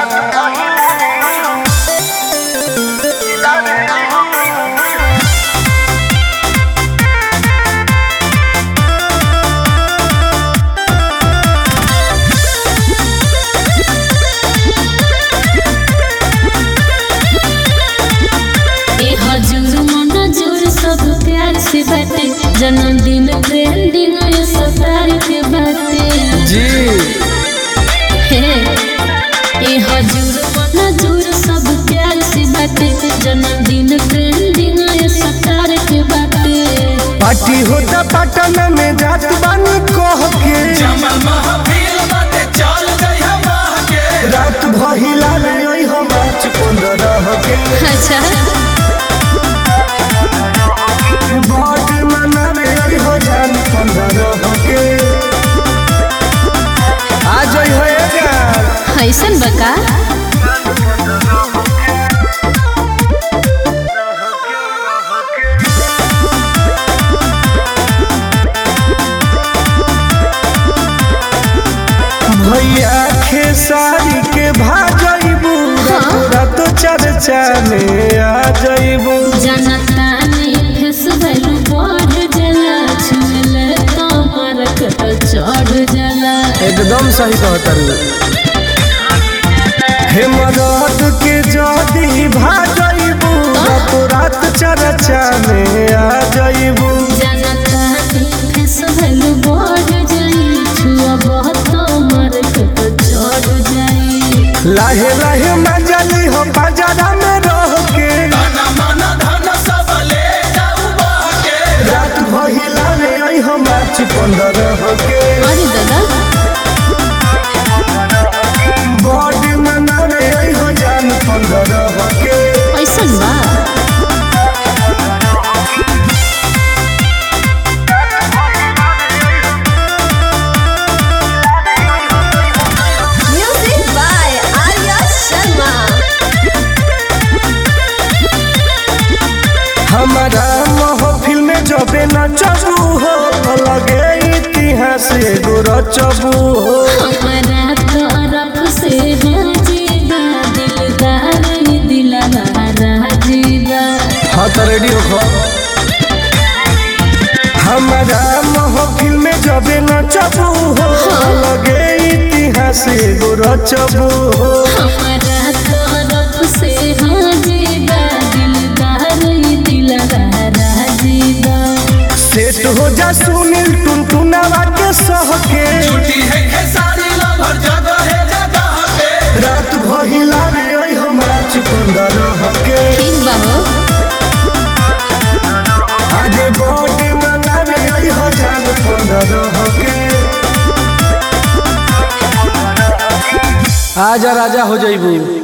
ए हजूर मनजूर सब प्यार से बाटे जन्मदिन ट्रेंडिंग ये सब तारीख बाटे जी हे ए हजूर मनजूर सब प्यार से बाटे जन्मदिन ट्रेंडिंग ये सब तारीख बाटे पार्टी होता पटना में जात बानी कह के जमल महफिल बाटे चल जइहा माह के रात भहिला ले ओइ हम आज पंद्रह के अच्छा बाट मना में ओइ हो जान पंद्रह के आ जइ हो यार ऐसन बका भैया खेसारी के भाजइबू रात चर्चा में आ जइबू जनता ने फेस वैल्यू बढ़ जला छुले तो मारक चढ़ जला एकदम सही कहता हे मदद के जदी भाजइबू रात रात चर्चा में आ जइबू जनता ने फेस वैल्यू बढ़ जाई छुआ बहुत मारक चढ़ जाई लाहे लाहे मजली हो बाजारा में रह के तन मन धन सब ले जाऊ बाह के रात भहिला रे आई हम आज पंद्रह के अरे दादा बॉडी मना रे आई हो जान पंद्रह के ऐसन बा Music by Arya Sharma. हमारा महफिल में जबे नचबू हो लगे इतिहास एगो रचबू हो हमारा तरफ से हाजीबा दिलदार ही दिलदार जीवा हाँ तो रेडी हो हमारा महफिल में जबे नचबू हो लगे इतिहास एगो रचबू हो हमारा तरफ से हाजीबा दिलदार ही दिलदार जीवा सेट हो जा सुनील टुनटुनावा के सह के छुट्टी है खेसारी लभर जगह है जगह पे रात भहिला रे ओइ हमरा चुकंदर के ठीक बा हो आगे बॉडी मना रे ओइ हो जान पंद्रह के आजा राजा हो जाइबू